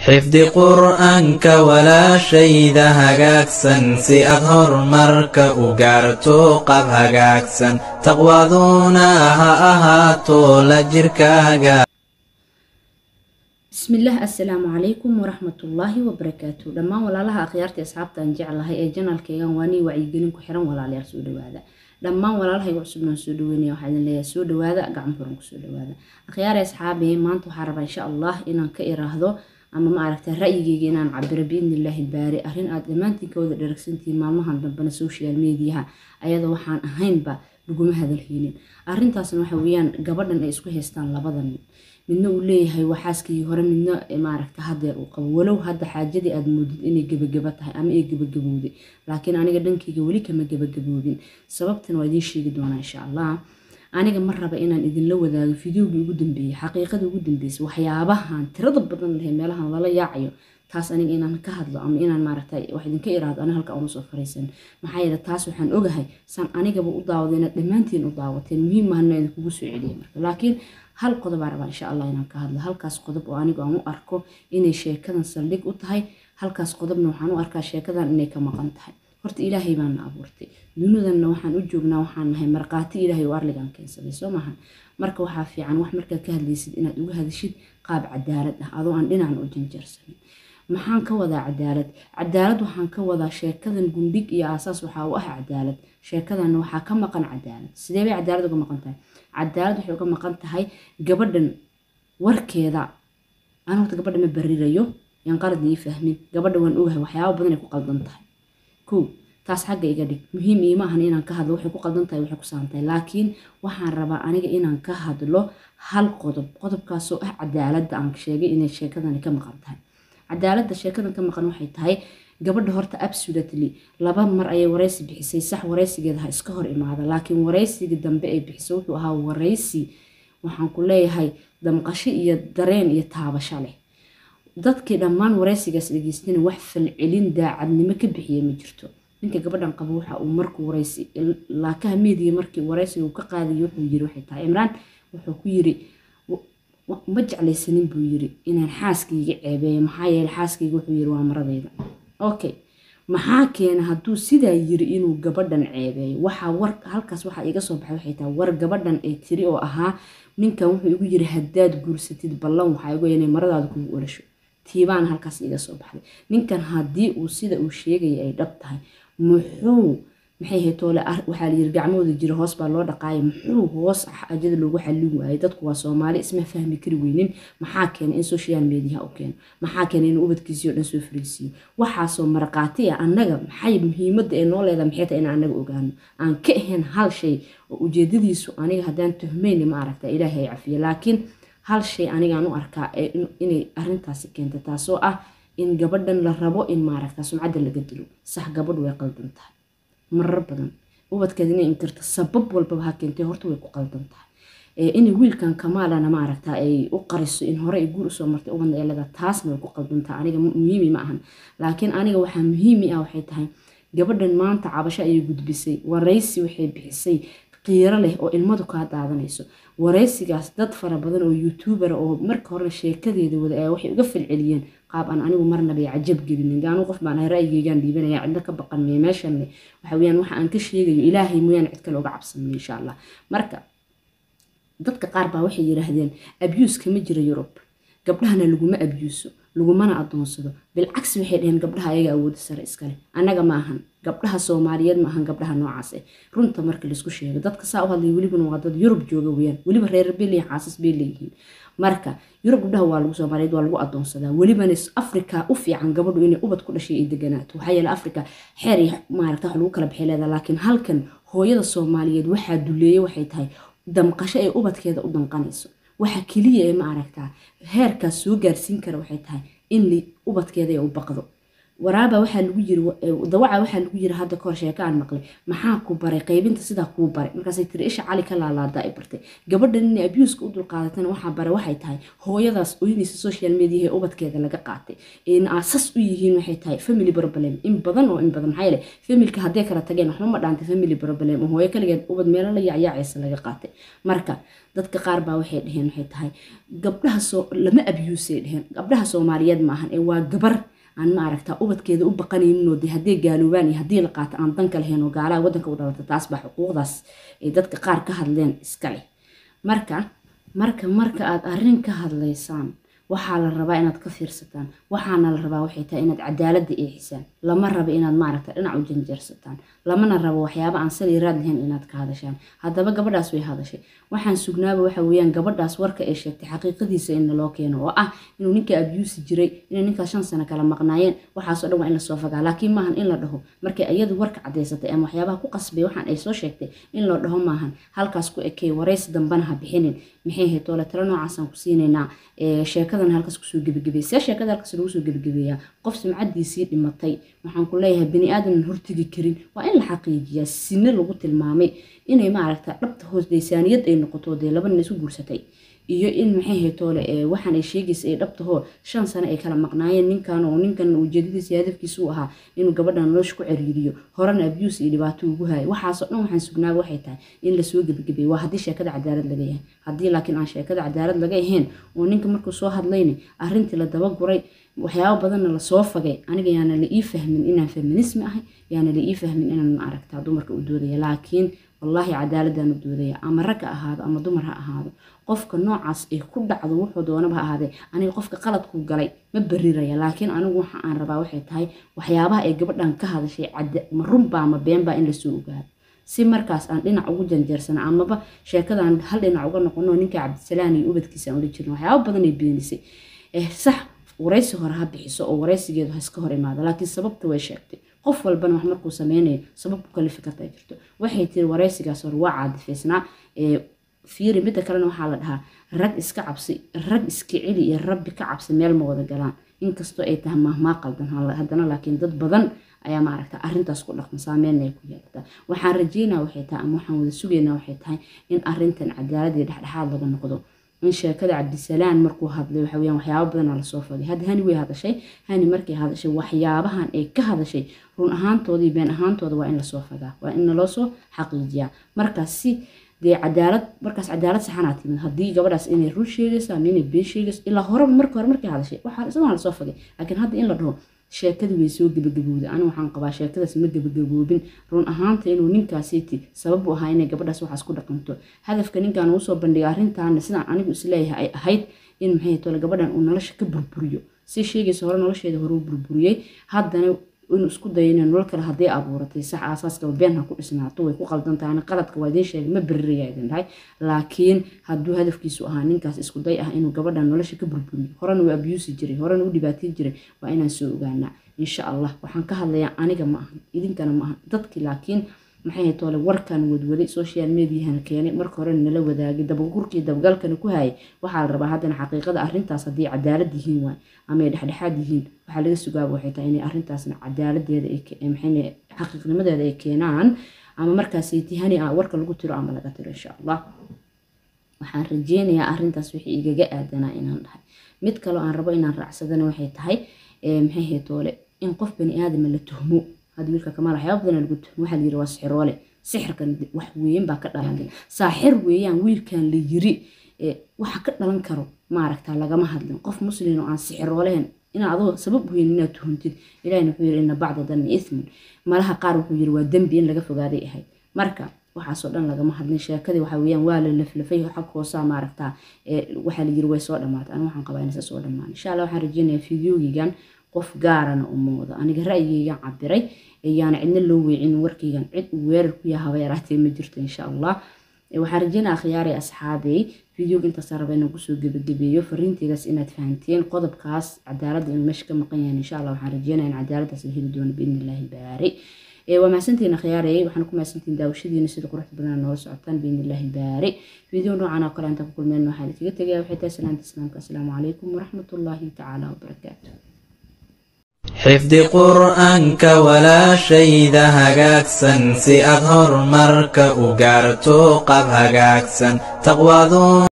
xifdi qur'aanka walaashayda hagaagsan si aad horumarka u gaarto qab hagaagsan taqwaduna ha ahaato la jirkaaga bismillaah assalaamu calaykum waraxmatullaahi wabarakaatu dhammaan walaalaha akhyaarta asxaabta aan jeclahay ee janaalkeygan waa nii wacyigelin ku xiran walaalayaal soo dhawaada dhammaan walaalahayga cusubnaan soo dhaweynaya waxaa idin leeyahay soo dhawaada gacan furan kusoo dhawaada akhyaare asxaabe maanta waxaa rabaa insha allah inaan ka iraahdo ama ma aragta ra'yigeyga inaan cabiro biidnillaahi baari arrin aad dhammaantiin ka wada dharagsantihiin maalmahan dambena social mediaha ayadoo waxaan ahaynba laguma hadalheynin arrintaasna waxa weeyaan gabadhan ay isku haystaan labadan midna uu leeyahay waa xaaskii hore midna maaragta hadeer uu qabo walow hadda xaajadii aad moodid inay gebagaba tahay ama ay gebagabowday laakiin aniga dhankayga weli kama gebagaboobin sababtan waa idiin sheegi doonaa insha allah aniga ma raba inaan idinla wadaago fideogii ugu dambeeyey xaqiiqadii ugu dambeysay waxyaabahan tirada badan leh meelahan lala yaacayo taas aniga inaan ka hadlo ama inaan maaragta wax idinka iraahdo aniga halka uma soo fariisan maxaa yeele taas waxaan ogahay saan anigaba u daawada inaad dhammaantiin u daawateen muhiim mahana idinkugu soo celiya marka laakiin hal qodobaa rabaa insha allah inaan ka hadlo halkaas qodob oo anigu aan u arko inay sheekadan saldhig u tahay halkaas qodobna waxaan u arkaa sheekadan inay ka maqan tahay horta ilaahay baana abuurtay dunidanna waxaan u joognaa waxaan nahay markhaati ilaahay oo arligan keensaday soo maahan marka waxaa fiican wax markaad ka hadlaysid inaad uga hadashid qaab cadaalad ah adoo aan dhinacan u janjarsanin maxaan ka wadaa cadaalad cadaalad waxaan ka wadaa sheekadan gundhig iyo aasaas waxaa u ah cadaalad sheekadanna waxaa ka maqan cadaalad sidee bay cadaalad uga maqan tahay cadaalad waxay uga maqan tahay gabadhan warkeeda aan horta gabadha ma barirayo yaan qaladna ii fahmin gabadha waan ogahay waxyaaba badan ay ku qaldan tahay kow taas xagga iga dhig muhiim iima ahan inaan ka hadlo waxay ku qaldan tahay waxay ku saantahay laakiin waxaan rabaa aniga inaan ka hadlo hal qodob qodobkaasoo ah cadaaladda aan sheegay inay sheekadani ka maqan tahay cadaaladda sheekadan ka maqan waxay tahay gabadha horta absolutely laba mar ayay wareysi bixisay sax wareysigeeda ha iska hor imaada laakiin wareysigii dambe ay bixisay wuxuu ahaa wareysi waxaan ku leeyahay damqasho iyo dareen iyo taabasho leh dadkii dhammaan wareysigaas dhegeystana wax falcelin daacadnimo ka bixiya ma jirto ninka gabadhan qabo waxa uu markuu wareysi laakaha meediga markii wareysiga uu ka qaadayo wuxuu yiri waxay tahay imraan wuxuu ku yiri ma jeclaysanin buu yiri inaan xaaskayga ceebeeyo maxaa yeele xaaskayga wuxuu yiri waa maradayda okay maxaa keena hadduu sidaa yiri inuu gabadhan ceebeeyo waxaa war halkaas waxaa iga soo baxay waxay tahay war gabadhan ay tiri oo ahaa ninkan wuxuu igu yiri haddaad guursatid ballan waxaa igu inay maradaada kugu olasho tiibaan halkaas iga soo baxday ninkan haddii uu sida uu sheegaya ay dhab tahay muxuu maxay ahayd toole waxaa layiri gacmahooda jira hoos baa loo dhaqaaya muxuu hoos ajada loogu xallin waayay dadku waa soomaali isma fahmi kari weynin maxaa keenay in social mediaha u keeno maxaa keenay in ubadkiisii oo dhan soo fariisiiyo waxaasoo marqaati ah annaga maxay muhiimadda ee noo leedahay maxay tahay in annaga ogaano aan ka ahayn hal shay oo ujeedadiisu aniga haddaan tuhmayna ma aragta ilaahay cafiya laakiin hal shay anigaan u arkaa inay arintaasi keenta taasoo ah in gabadhan la rabo in maaragta sumcadda laga dilo sax gabadhu way qaldan tahay marar badan ubadkeeda inay inkirto sabab walbaba ha keentay horta way ku qaldan tahay inay wiilkan kamaalana ma aragtaa ay u qariso in hore ay guur usoo martay ubadna eelada taasna way ku qaldan tahay aniga muhiimi ma ahan laakiin aniga waxaa muhiimi ah waxay tahay gabadhan maanta cabasho ayay gudbisay waraysi waxay bixisay qiiro leh oo ilmadu kaa daadanayso waraysigaas dad fara badan oo youtubera oo marka horena sheekadeeda wada ee waxay uga falceliyeen qaab aan anigu marnaba cajab gelinin gaanu qof baan ahay ra'yigeygaan dhiibanaya cidna ka baqan mee meeshanne waxa weyaan waxa aan ka sheegayo ilaahay mooyaan cid kale uga cabsanay insha allah marka dadka qaar baa waxay yidhaahdeen abuse kama jira yurub gabdhahana laguma abyuuso lagumana adoonsado bilcagsi waxay dhaheen gabdhaha ayaga awooda sare iskale annaga ma ahan gabdhaha soomaaliyeed ma ahan gabdhaha noocaas eh runta marka laisku sheego dadka saa u hadlaya welibana waa dad yurub jooga weyaan weliba reer bay leeyihin xaasas bay leeyihiin marka yurub gabdhaha waa lagu soomaaliyeed waa lagu adoonsadaa welibana afrika u fiican gabadhu inay ubad ku dhashay ay deganaato waxaa yeele afrika xeer iyo maaragta wax lagu kala baxay leedaha laakiin halkan hooyada soomaaliyeed waxaa duleeyay waxay tahay damqasho ee ubadkeeda u danqanayso waxa keliya ee ma aragtaa heerkaas soo gaarsiin kara waxay tahay in ubadkeeda u baqdo waraaba waxaa lagu yiri dawaca waxaa lagu yiri hadda kahor sheeko aan maqlay maxaa ku baray qaybinta sidaa kuu baray markaasay tiri isha cali ka laalaadaa ay bartay gabadhan inay abuuska u dulqaadatana waxaa baray waxay tahay hooyadaas oynaysa social media ee ubadkeeda laga qaatay in aasas u yihiin waxay tahay family problem in badan oo in badan maxaa yeele familka hadday kala tageen waxba ma dhaantay family problem oo hooyo kaligeed ubad meelo la yacyaacaysa laga qaatay marka dadka qaar baa waxay dheheen waxay tahay gabdhaha soo lama abuusay dheheen gabdhaha soomaaliyeed maahan ee waa gabar aan ma aragtaa ubadkeeda u baqanayninoo de haddii gaaloobaan iyo haddii la qaato aan danka lahayn oo gaalaha waddanka u dhalata taas baa xuquuqdaas ay dadka qaar ka hadleen iska leh marka marka marka aad arrin ka hadlaysaan waxaa la rabaa inaad ka fiirsataan waxaana la rabaa waxay tahay inaad cadaaladda eexisaan lama rabo inaad maaragta dhinac u janjeersataan lamana rabo waxyaaba aan sali raad lahayn inaad ka hadashaan haddaba gabadhaas way hadashay waxaan sugnaaba waxa weeyaan gabadhaas warka ay sheegtay xaqiiqadiisa in loo keeno oo ah inuu ninka abyuusi jiray inay ninkaas shan sano kala maqnaayeen waxaasoo dhan waa in lasoo fagaa laakiin maahan in la dhaho markay iyadu warka cadaysatay ama waxyaabaha ku qasbay waxaan ay soo sheegtay in loo dhaho maahan halkaas ku ekey waraysi dambana ha bixinin maxay ahayd toole talo noocaasaan ku siinaynaa sheekadan halkaas kusoo gebagabey see sheekada halkaas lagu soo gebagabeeyaa qof sumcadiisii dhimatay waxaan ku leeyahay bani aadaman hortegi karin waa in la xaqiijiyaa sine lagu tilmaamay inay maaragta dhabta hoos daysaaniyad ay noqoto dee laba nin isu guursatay iyo in maxay ahayd toole waxaan ay sheegaysa ay dhabtahoo shan sano ay kala maqnaayeen ninkan oo ninkan ujeedadiisa hadafkiisa u ahaa inuu gabadhan nolosha ku ciriiriyo horena abuse iyo dhibaato ugu hayo waxaasoo dhan waxaan sugnaaba waxay tahay in lasoo gebagabeeyo waa haddii sheekada cadaalad laga yahay haddii laakiin aan sheekada cadaalad laga ahayn oo ninka markuu soo hadlayna arrintii la dabaguray waxyaabo badanna lasoo fagay aniga yaana la ii fahmin inaan feminismi ahay yaana la ii fahmin inaan ma aragtaa dumarka u doodaya laakiin wallaahi cadaaladaan u doodaya ama rag ha ahaado ama dumar ha ahaado qofka noocaas ay ku dhacdo wuxuu doonaba ha ahaadee aniga qofka qaladku galay ma bariraya laakiin anigu waxa aan rabaa waxay tahay waxyaabaha ay gabadhan ka hadashay ma runbaa ma beenbaa in lasoo ogaado si markaas aan dhinac ugu janjeersana amaba sheekadan hal dhinac uga noqono ninka cabdisalaan iyo ubadkiisa aan ula jirno waxyaabo badan ay beenisay sax waraysi hore ha bixiso oo waraysigeedu ha iska hor imaado laakiin sababta way sheegtay qof walbana wax markuu sameynayo sabab ku kalifi karta ay jirto waxay tiri waraysigaas hore waa caadifaysnaa fiiri midda kalena waxaa la dhahaa rag iska cabsi rag iska celi iyo rabbi ka cabsi meel ma wada galaan inkastoo ay tahay mahmaa qaldan haddana laakiin dad badan ayaa maaragta arrintaas ku dhaqma saameynna ay ku yeelataa waxaan rajeynaa waxay tahay ama waxaan wada sugaynaa waxay tahay in arrintan cadaalad iyo dhexdhexaad laga noqdo in sheekada cabdisalaan markuu hadlay waxa weyaan waxyaabo badana lasoo fagay hadda hani way hadashay hani markay hadashay waxyaabahan ay ka hadashay run ahaantoodii been ahaantooda waa in lasoo fagaa waa in naloo soo xaqiijiyaa markaas si dee cadaalad markaas cadaalad saxanaa timid haddii gabadhaas inay run sheegayso ama inay been sheegayso ilaa horeba marka hore markay hadashay waxaa isagoon lasoo fagay laakiin hadda in la dhaho sheekadii way soo gebagabowday anigu waxaan qabaa sheekadaas ma gebagaboobin run ahaanta inuu ninkaasiiti sabab u ahaa inay gabadhaas waxaas ku dhaqanto hadafka ninkan uu soo bandhigay arrintaana sidaan anigu isleeyahay ay ahayd in maxay tole gabadhan uu nolosha ka burburiyo si sheegaysa hore nolosheeda hore u burburiyey haddana inuu isku dayo inay nolol kale hadday abuuratay sax aasaaskaba been ha ku dhisnaato way ku qaldan tahay qaladka waa idiin sheegay ma beriraya idin dhahay laakiin hadduu hadafkiisu ahaa ninkaas isku day ah inuu gabadhan nolosha ka burburiyo horena uu abuusi jiray horena u dhibaateyn jiray waa inaan soo ogaanaa insha allah waxaan ka hadlayaa aniga ma ahan idinkana ma ahan dadki laakiin maxay hayd toole warkan wadwaday social mediahana keenay marka hore nala wadaagay dabagurkii dabagalkana ku hayay waxaa la rabaa haddana xaqiiqada arrintaas haddii cadaalad yihiin waay ama ay dhexdhexaad yihiin waxaa laga sugaaba waxay tahay inay arrintaasna cadaaladeeda maxay xaqiiqnimadeeda ay keenaan ama markaasi tihani ah warka lagu tiro ama laga tiro insha allah waxaan rajeynayaa arrintaas wixii igaga aadanaa inaan dhahay mid kaloo aan rabo inaan raacsadana waxay tahay maxay hayd toole in qof bani aadama la tuhmo hadda wiilka kamaal waxyaaba badan lagu tuhmo waxaa layiri waa sixiroole sixirkan wax weyn baa ka dhalan saaxir weeyaan wiilkan la yiri waxa ka dhalan karo maaragta lagama hadlin qof muslin oo aan sixirooleen inaa adoo sabab weyn inaad tuhuntid ilahina wuxuu yiri ina bacda danni ithmun malaha qaar wuxuu yiri waa dembi in laga fogaaday ahayd marka waxaasoo dhan lagama hadlin sheekadii waxa weeyaan waa la laflafay xag hoosaa maaragtaa waxaa la yiri way soo dhamaatay aniga waxaan qabaa inaysa soo dhamaan insha allah waxaan rajeynayaa fideogigan qof gaarana u muuqdo aniga ra'yigaygan cabiray yaana cidna loo weecin warkaygan cid uu weerar ku yaha haba yaraatee ma jirto insha allah waxaan rajeynaa akhyaaray asxaabey fideoga intaasa raba inaan kusoo gebagabeeyo fariinteydaas inaad fahanteen qodobkaas cadaaladda inuu meesha ka maqan yahay insha allah waxaan rajeynaya in cadaaladdaas la heli doono biidni illaahi baari waa mahadsantihiin akhyaarey waxaan ku mahadsantihiin daawashadiina sida quruxda badan noola socotaan biidni illaahi baari fideo noocan oo kale intaan ku kulmeen waxaan kaga tegaya waxay tahay salaanta islaamka asalaamu calaykum waraxmatullaahi tacaala wabarakaatu xifdi qur'aanka walaashayda hagaagsan si aad horumarka u gaarto qab hagaagsan taqwaadu